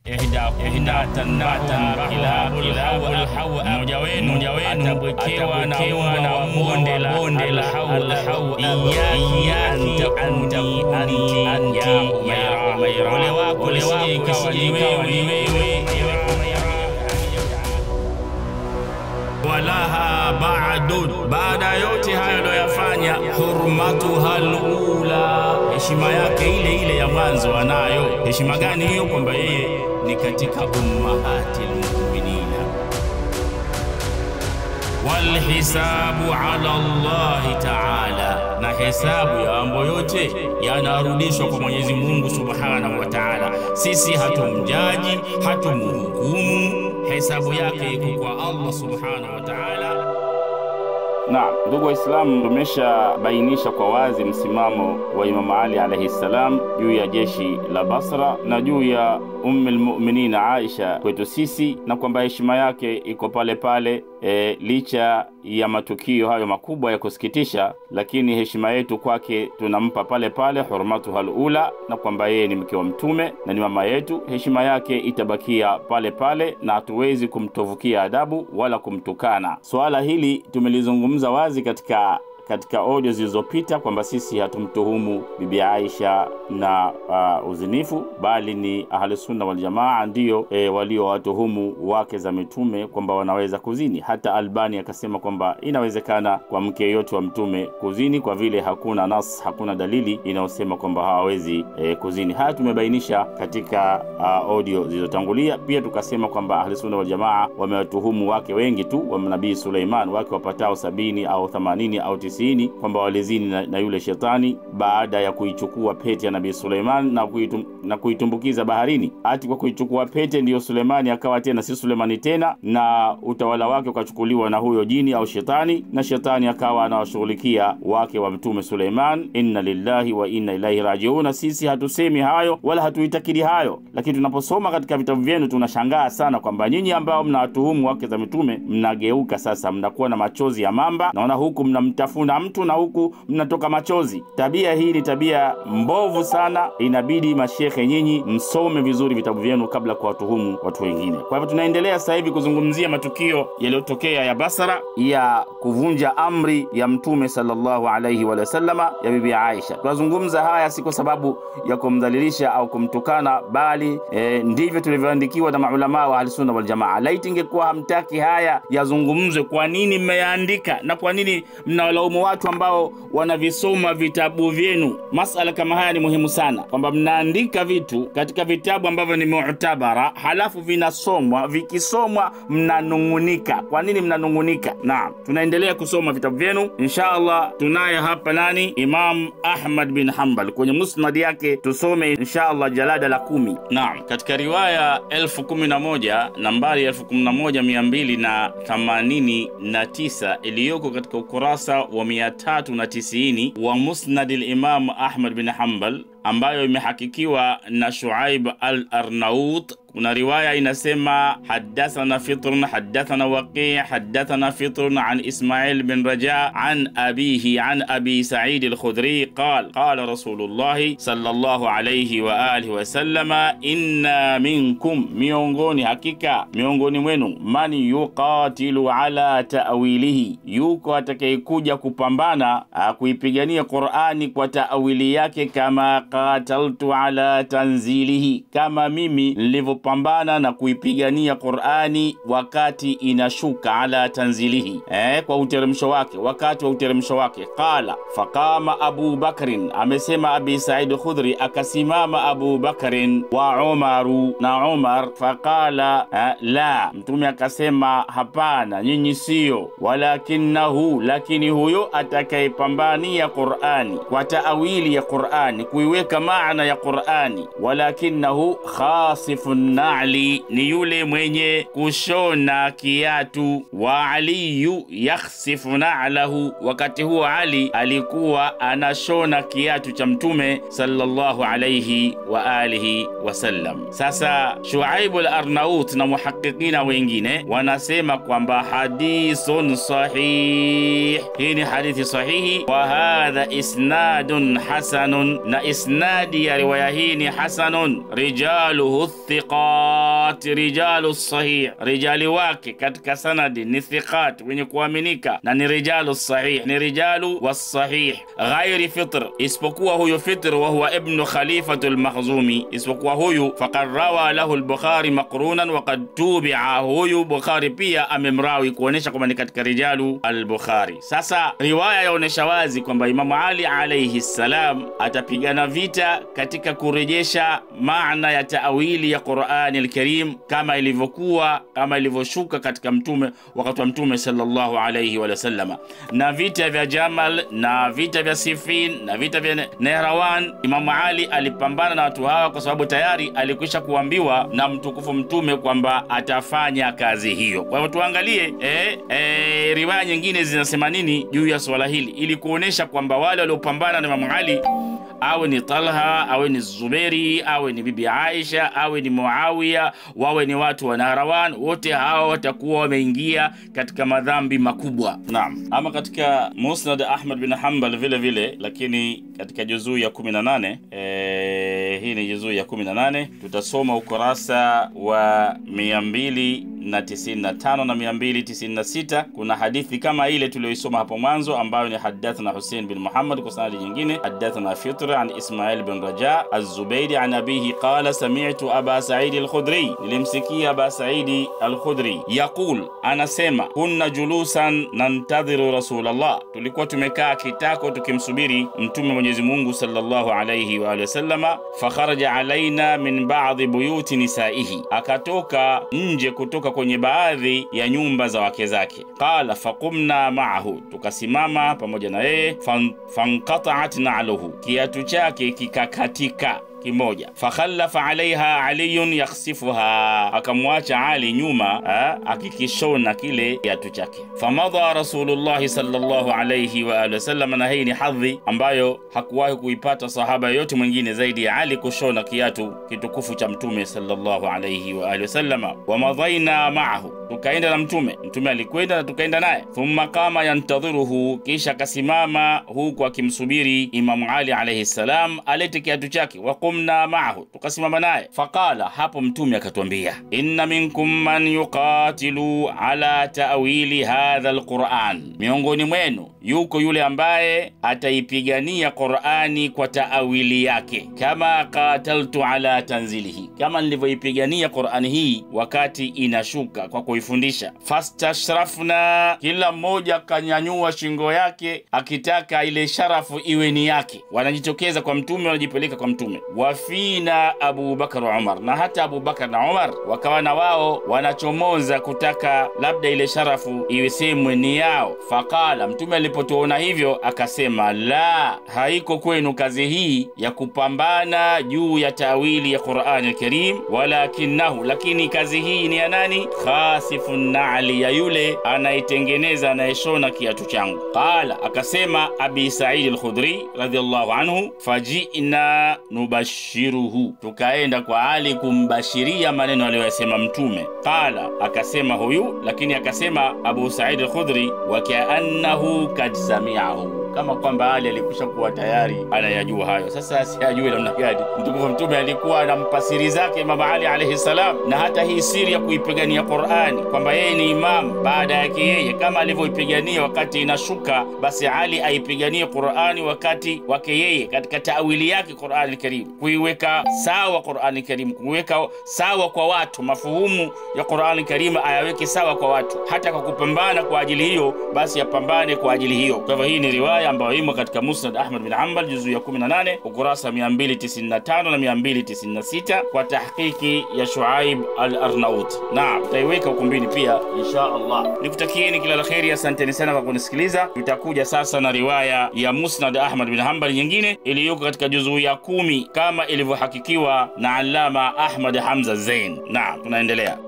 mmoja wenu atabwekewa na bonde la bonde la hau iyaki antakuni anti ya Umaira, ole wako lisije ikawa ni wewe walaha ba'dun, baada yote hayo aliyoyafanya, hurmatuha alula, heshima yake ile ile ya mwanzo anayo. Heshima gani hiyo? Kwamba yeye ni katika ummahati lmuminina. Walhisabu ala Allahi taala, na hesabu ya mambo yote yanarudishwa kwa Mwenyezi Mungu subhanahu wa taala. Sisi hatumjaji, hatumhukumu, hesabu yake iko kwa Allah subhanahu wa taala. Na ndugu Waislamu, tumeshabainisha kwa wazi msimamo wa Imamu Ali alaihi ssalam juu ya jeshi la Basra na juu ya Ummi lmuminina Aisha kwetu sisi, na kwamba heshima yake iko pale pale e, licha ya matukio hayo makubwa ya kusikitisha, lakini heshima yetu kwake tunampa pale pale, hurmatuha alula, na kwamba yeye ni mke wa Mtume na ni mama yetu. Heshima yake itabakia pale pale, na hatuwezi kumtovukia adabu wala kumtukana. Suala hili tumelizungumza wazi katika katika audio zilizopita kwamba sisi hatumtuhumu bibi Aisha na uh, uzinifu, bali ni ahlusunna waljamaa ndiyo e, waliowatuhumu wake za mitume kwamba wanaweza kuzini. Hata Albani akasema kwamba inawezekana kwa mke yoyote wa mtume kuzini, kwa vile hakuna nas, hakuna dalili inayosema kwamba hawawezi e, kuzini. Haya tumebainisha katika uh, audio zilizotangulia. Pia tukasema kwamba ahlusunna waljamaa wamewatuhumu wake wengi tu wa nabii Suleiman, wake wapatao sabini au themanini au tisini kwamba walizini na, na yule shetani baada ya kuichukua pete ya nabii Suleiman na, kuitum, na kuitumbukiza baharini. Hati kwa kuichukua pete ndiyo Suleimani akawa tena si Sulemani tena, na utawala wake ukachukuliwa na huyo jini au shetani, na shetani akawa anawashughulikia wake wa mtume Suleiman. Inna lillahi wa inna ilaihi rajiuna. Sisi hatusemi hayo wala hatuitakidi hayo, lakini tunaposoma katika vitabu vyenu tunashangaa sana kwamba nyinyi ambao mnawatuhumu wake za mitume mnageuka sasa, mnakuwa na machozi ya mamba. Naona huku mnamtafuna mtu na huku mnatoka machozi. Tabia hii ni tabia mbovu sana, inabidi mashekhe nyinyi msome vizuri vitabu vyenu kabla kuwatuhumu watu wengine. Kwa hivyo tunaendelea sasa hivi kuzungumzia matukio yaliyotokea ya Basra ya kuvunja amri ya Mtume sallallahu alaihi wa sallama ya bibi Aisha. Tunazungumza haya si kwa sababu ya kumdhalilisha au kumtukana, bali e, ndivyo tulivyoandikiwa na maulamaa wa Ahlusunna Waljamaa. Laiti ingekuwa hamtaki haya yazungumzwe, kwa nini mmeyaandika na kwa nini mnawalaumu watu ambao wanavisoma vitabu vyenu? Masala kama haya ni muhimu sana, kwamba mnaandika vitu katika vitabu ambavyo ni mu'tabara, halafu vinasomwa, vikisomwa mnanung'unika. Kwa nini mnanung'unika? Naam, tunaendelea kusoma vitabu vyenu insha Allah. Tunaye hapa nani, Imam Ahmad bin Hanbal kwenye musnad yake, tusome insha Allah jalada la kumi. Naam, katika riwaya elfu kumi na moja nambari elfu kumi na moja mia mbili na themanini na tisa iliyoko katika ukurasa wa mia tatu na tisini wa musnad al-Imam Ahmad bin Hanbal ambayo imehakikiwa na Shuaib al-Arnaut. Kuna riwaya inasema hadathana Fitrun hadathana Waqi hadathana Fitrun an Ismail bin Raja an abihi an abi Sa'id al-Khudri qal qala Rasulullah sallallahu alayhi wa alihi wa sallama inna minkum, miongoni hakika miongoni mwenu, man yuqatilu ala ta'wilihi, yuko atakayekuja kupambana kuipigania Qur'ani kwa ta'wili yake, kama qataltu ala tanzilihi, kama mimi nilivyo pambana na kuipigania Qur'ani wakati inashuka, ala tanzilihi, eh, kwa uteremsho wake, wakati wa uteremsho wake. Qala faqama Abu Bakrin, amesema Abi Said Khudri, akasimama Abu Bakrin wa Umaru na Umar. Faqala eh, la, Mtume akasema hapana, nyinyi siyo, walakinahu, lakini huyo atakayepambania Qur'ani kwa taawili ya Qur'ani, kuiweka maana ya Qur'ani, walakinahu khasifun na'li, ni yule mwenye kushona kiatu. Wa aliyu yakhsifu na'lahu, wakati huo Ali alikuwa anashona kiatu cha Mtume sallallahu alayhi wa alihi wasallam. Sasa Shuaibu al-Arnaut na muhaqiqina wengine wanasema kwamba hadithun sahih, hii ni hadithi sahihi. Wa hadha isnadun hasanun, na isnadi ya riwaya hii ni hasanun, rijaluhu thiqa thiqat rijalu sahih, rijali wake katika sanadi ni thiqat, wenye kuaminika, na ni rijalu sahih, ni rijalu wasahih, ghairi fitr, isipokuwa huyo fitr, wa huwa ibnu khalifatu lmakhzumi, isipokuwa huyu faqad rawa lahu lbukhari maqrunan waqad tubia, huyu Bukhari pia amemrawi kuonesha kwamba ni katika rijalu al-Bukhari. Sasa riwaya yaonesha wazi kwamba Imamu Ali alayhi salam atapigana vita katika kurejesha maana ya taawili ya Qur'ani al-Karim kama ilivyokuwa kama ilivyoshuka katika mtume wakati wa mtume sallallahu alayhi wa sallama, na vita vya Jamal na vita vya Siffin na vita vya Nehrawan, Imamu Ali alipambana na watu hawa kwa sababu tayari alikwisha kuambiwa na mtukufu mtume kwamba atafanya kazi hiyo. Kwa hivyo tuangalie eh, eh, riwaya nyingine zinasema nini juu ya swala hili ili kuonesha kwamba wale waliopambana na Imamu Ali awe ni Talha awe ni Zuberi awe ni bibi Aisha awe ni Muawiya wawe ni watu wa Nahrawan, wote hawa watakuwa wameingia katika madhambi makubwa. Naam. Ama katika Musnad Ahmad bin Hanbal vile vile, lakini katika juzuu ya 18 eh, hii ni juzuu ya 18 tutasoma ukurasa wa 200 na 95 na 296 kuna hadithi kama ile tuliyoisoma hapo mwanzo ambayo ni hadathana Hussein bin Muhammad kwa sanadi nyingine hadathana Fitr an Ismail bin Raja az-Zubairi an abihi qala sami'tu Aba Sa'id al-Khudri nilimsikia Aba Sa'id al-Khudri yaqul anasema kunna julusan nantadhiru Rasulullah tulikuwa tumekaa kitako tukimsubiri mtume Mwenyezi Mungu sallallahu alayhi wa alihi wasallama fakharaja alaina min ba'dhi buyuti nisaihi akatoka nje kutoka kwenye baadhi ya nyumba za wake zake. Qala faqumna ma'ahu, tukasimama pamoja na yeye. Fanqata'at na'luhu, kiatu chake kikakatika kimoja. Fakhallafa alaiha aliyun yakhsifuha, akamwacha Ali nyuma ha, akikishona kile kiatu chake. Famadha Rasulullahi sallallahu alayhi wa alihi wasallam, na hii ni hadhi ambayo hakuwahi kuipata sahaba yoyote mwingine zaidi ya Ali kushona kiatu kitukufu cha Mtume sallallahu alayhi wa alihi wasallam. Wamadhaina maahu, tukaenda na Mtume. Mtume alikwenda na tukaenda naye. Thumma qama yantadhiruhu, kisha akasimama huku akimsubiri Imamu Ali alayhi salam alete kiatu chake qumna maahu, tukasimama naye. Faqala, hapo mtume akatwambia, inna minkum man yuqatilu ala ta'wili hadha alquran, miongoni mwenu yuko yule ambaye ataipigania Qurani kwa taawili yake, kama qataltu ala tanzilihi, kama nilivyoipigania Qurani hii wakati inashuka kwa kuifundisha. Fastashrafna, kila mmoja kanyanyua shingo yake akitaka ile sharafu iwe ni yake, wanajitokeza kwa mtume, wanajipeleka kwa mtume wafina Abu Bakar wa Umar, na hata Abu Bakar na Umar wakawa na wao wanachomoza kutaka labda ile sharafu iwesemwe ni yao. Faqala, mtume alipotuona hivyo akasema, la, haiko kwenu kazi hii ya kupambana juu ya tawili ya Qur'ani al-Karim, walakinahu, lakini kazi hii ni ya nani? Khasifu naali, ya yule anayetengeneza anayeshona kiatu changu. Qala, akasema Abi Sa'id al-Khudri radhiyallahu anhu, fajina nubashiruhu, tukaenda kwa Ali kumbashiria maneno aliyoyasema Mtume. Qala, akasema huyu, lakini akasema Abu Said al-Khudri, wa kaannahu kad samiahu kama kwamba Ali alikwisha kuwa tayari anayajua hayo. Sasa siyajui namna gani mtukufu Mtume alikuwa anampa siri zake Imam Ali alayhi salam, na hata hii siri ya kuipigania Qur'ani kwamba yeye ni imam baada yake yeye, kama alivyoipigania wakati inashuka, basi Ali aipiganie Qur'ani wakati wake yeye, katika tawili yake Qur'ani al-Karim, kuiweka sawa Qur'ani al-Karim, kuiweka sawa kwa watu, mafuhumu ya Qur'ani al-Karim ayaweke sawa kwa watu, hata kwa kupambana kwa ajili hiyo, basi apambane kwa ajili hiyo. Kwa hivyo hii ni riwaya ambayo imo katika Musnad Ahmad bin Hanbal juzu ya 18 ukurasa 295 na 296 kwa tahqiqi ya Shuaib al-Arnaut. Naam, tutaiweka ukumbini pia insha Allah. Nikutakieni kila la kheri, asanteni sana kwa kunisikiliza. Tutakuja sasa na riwaya ya Musnad Ahmad bin Hanbal nyingine iliyoko katika juzuu ya kumi kama ilivyohakikiwa na Allama Ahmad Hamza Zain. Naam, tunaendelea.